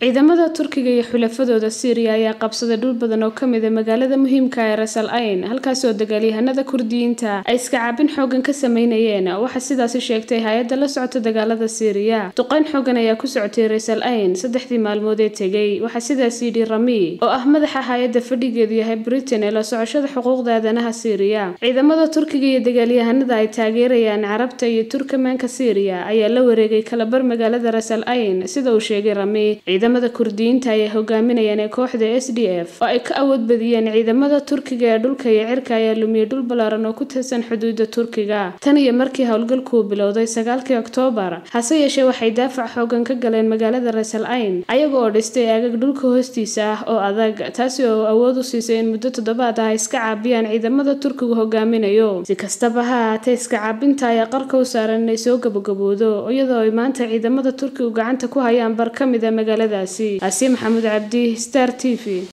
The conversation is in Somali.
ciidamada turkiga iyo xulafadooda syriya ayaa qabsaday dhul badan oo kamid a magaalada muhiimka ee rasal ayn halkaas oo dagaalyahanada kurdiyiinta ay iska caabin xoogan ka sameynayeen waxaa sidaasi sheegtay hay-adda la socota dagaalada syriya duqeyn xoogan ayaa ku socotay rasal ayn saddexdii maalmood ee tegay waxaa sidaas yidhi rami oo ah madaxa hay-adda fadhigeedu yahay britain ee la socoshada xuquuqda aadanaha syriya ciidamada turkiga iyo dagaalyahanada ay taageerayaan carabta iyo turkamaanka syriya ayaa la wareegay kalabar magaalada rasal ayn sida uu sheegay rami ciidamada kurdiyiinta ayay hogaaminayaan ee kooxda s d f oo ay ka awood badiyeen ciidamada turkiga ee dhulka iyo cirka ayaa lumiyey dhul ballaaran oo ku tirsan xuduuda turkiga tan iyo markii howlgalkuu bilowday sagaalkii oktoobar hase yeeshee waxay daafac xoogan ka galeen magaalada rasal ayn ayaga oo dhistay aagag dhulka hoostiisa ah oo adag taasi oo awood u siisay in muddo toddobaad ah ay iska caabiyaan ciidamada turkigu hogaaminayo si kastaba ha ahaatee iska caabinta ayaa qarka u saaran inay soo gabagaboodo iyadoo ay maanta ciidamada turkigu gacanta ku hayaan bar ka mid a magaalada asi maxamuud cabdi star t v